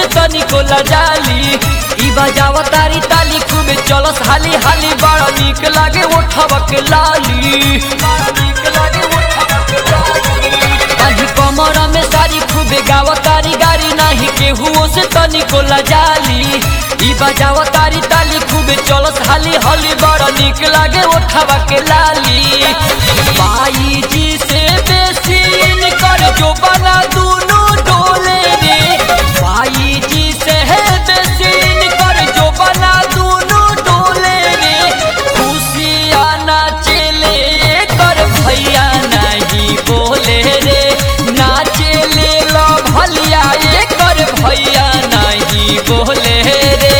तनिको लजाली ई बजाव तारी ताली खूबे चलस हाली हाली बड़ा निक लागे ओठवा के लाली बड़ा निक लागे ओठवा के लाली आही कमर में सारी खूबे गाव तारी गारी नाही केहुओ से तनिको लजाली ई बजाव तारी ताली खूबे चलस हाली हाली बड़ा निक लागे ओठवा के लाली बाई जी से बेसी कर जो बना दूनो डोले रे बाई जी से है बेसी कर जो बना दूनो डोले रे खुशिया नाचेले कर भैया नहीं बोले रे नाचेले लो भलिया ये कर भैया नहीं बोले रे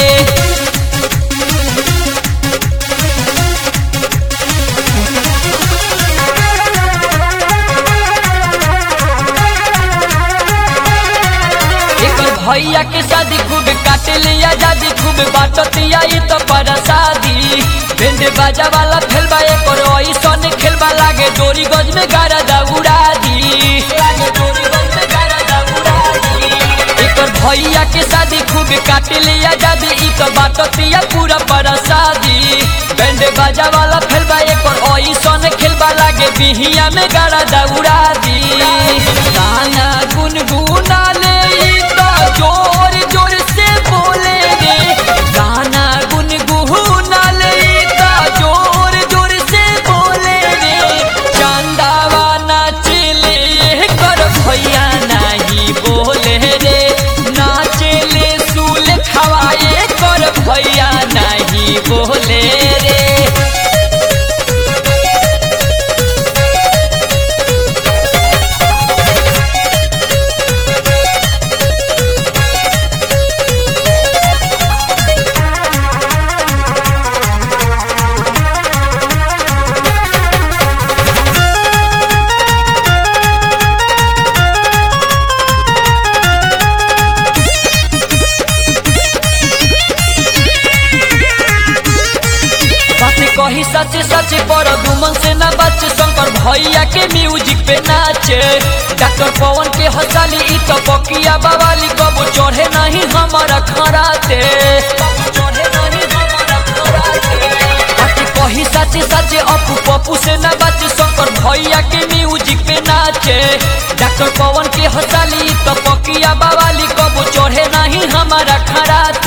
एकर भैया के शादी खूब काटे लिया जादी खूब बाटतिया ई तो पर शादी बेंड बाजा वाला खेलबा एकर ऐसन खेलबा लागे डोरी गज में गारा दौड़ा दी लागे डोरी गज में गारा दौड़ा दी एकर भैया के शादी खूब काटे लिया जादी ई तो बाटतिया पूरा पर शादी बेंड बाजा वाला खेलबा एकर ऐसन खेलबा लागे बिहिया में गारा दौड़ा दी गाना गुनगुना ले ई तो जोर जोर से बोले रे गाना गुनगुना ले ई तो जोर जोर से बोले रे चंदावा नाचले कर भैया नहीं बोले रे नाचले सूल खवाए कर भैया नहीं बोले रे बात कही सच सच पर दुमन से न बच शंकर भैया के म्यूजिक पे नाचे डॉक्टर पवन के हंसाली ई तो पकिया बवाली कबो चढ़े नहीं हमारा खराते बात कही सच सच अपू पप्पू से न बच शंकर भैया के म्यूजिक पे नाचे डॉक्टर पवन के हंसाली ई तो पकिया बवाली कबो चढ़े नहीं हमारा खराते